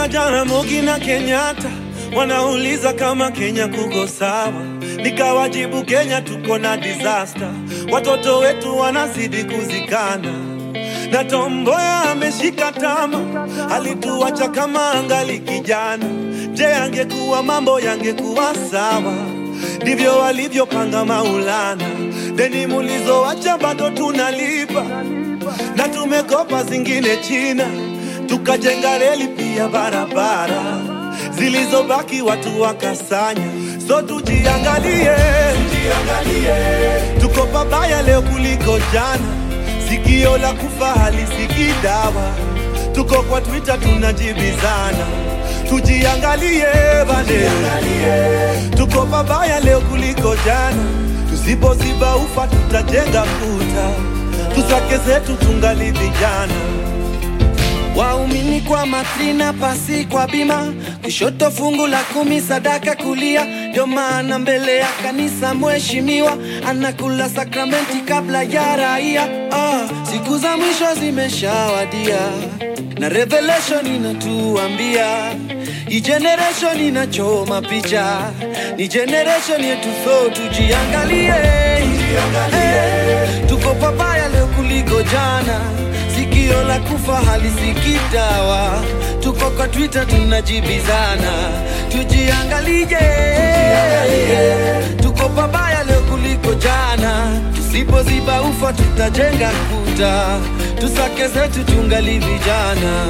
Jaramogi na Kenyatta wanauliza kama Kenya kuko sawa, nikawajibu Kenya tuko na disaster, watoto wetu wanazidi kuzikana na Tomboya ameshika tama, alituacha kama angali kijana. Je, angekuwa mambo yangekuwa sawa? Ndivyo walivyopanga Maulana, deni mulizoacha bado tunalipa, na tumekopa zingine China, tukajenga reli pia barabara, zilizobaki watu wakasanya. So tujiangalie, tujiangalie, tuko pabaya leo kuliko jana sikio la kufa halisikii dawa. Tuko kwa Twitter tunajibizana, tujiangalie bade, tuko pabaya leo kuliko jana. Tusipoziba ufa tutajenga kuta, tusake zetu tungali vijana. Waumini kwa matrina, pasi kwa bima, kushoto fungu la kumi, sadaka kulia. Ndio maana mbele ya kanisa mheshimiwa anakula sakramenti kabla ya raia. Ah, siku za mwisho zimeshawadia na revelation inatuambia hii generation inachoma picha, ni generation yetu, so tujiangalie, Eh, tuko pabaya leo kuliko jana sikio la kufa halisikii dawa. Tuko kwa Twitter tunajibizana, tujiangalie, tuko pabaya leo kuliko jana. Tusipoziba ufa tutajenga kuta, tusake zetu tungali vijana.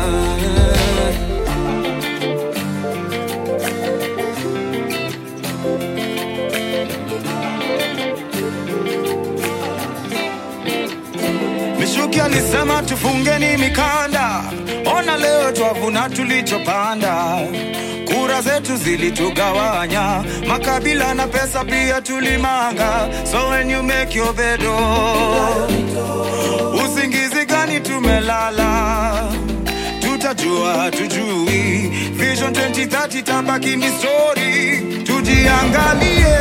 Mishuki alisema tufungeni mikanda, ona leo twavuna tulichopanda. Kura zetu zilitugawanya, makabila na pesa pia tulimanga. So when you make your bed, oh, usingizi gani tumelala? Tutajua tujui, Vision 2030 tabaki ni story. Tujiangalie,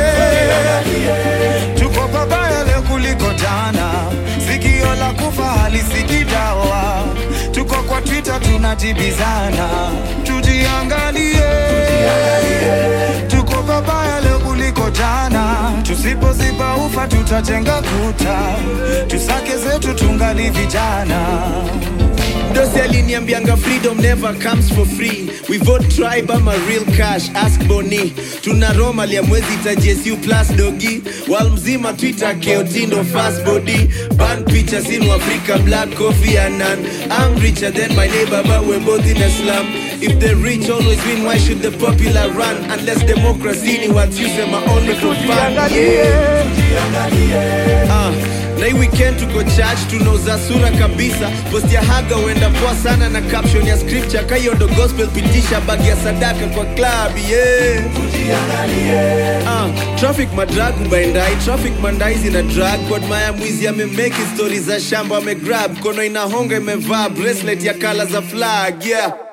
tuko pabaya leo kuliko jana. Sikio la kufa halisikii dawa. Tuko kwa Twitter tunajibizana, tujiangalie, tuko pabaya leo kuliko jana. Tusipoziba ufa tutajenga kuta, tusake zetu tungali vijana. Dosi aliniambianga freedom never comes for free we vote tribe ama real cash ask boni tuna roma lia mwezi ta jsu plus dogi wal mzima twitter keotindo fast body ban pictures in africa black coffee and none i'm richer than my neighbor but we're both in a slum if the rich always win why should the popular run unless democracy ni what you say my only for fun yeah. Ah, na hii weekend tuko church tunauza sura kabisa post ya haga huenda poa sana na caption ya scripture kahiyo ndo gospel pitisha bagi ya sadaka kwa club yeah. Ah, traffic madrag ubaendai traffic mandai zina drag kod maya mwizi amemeki stori za shamba amegrab kono inahonga imevaa bracelet ya kala za flag yeah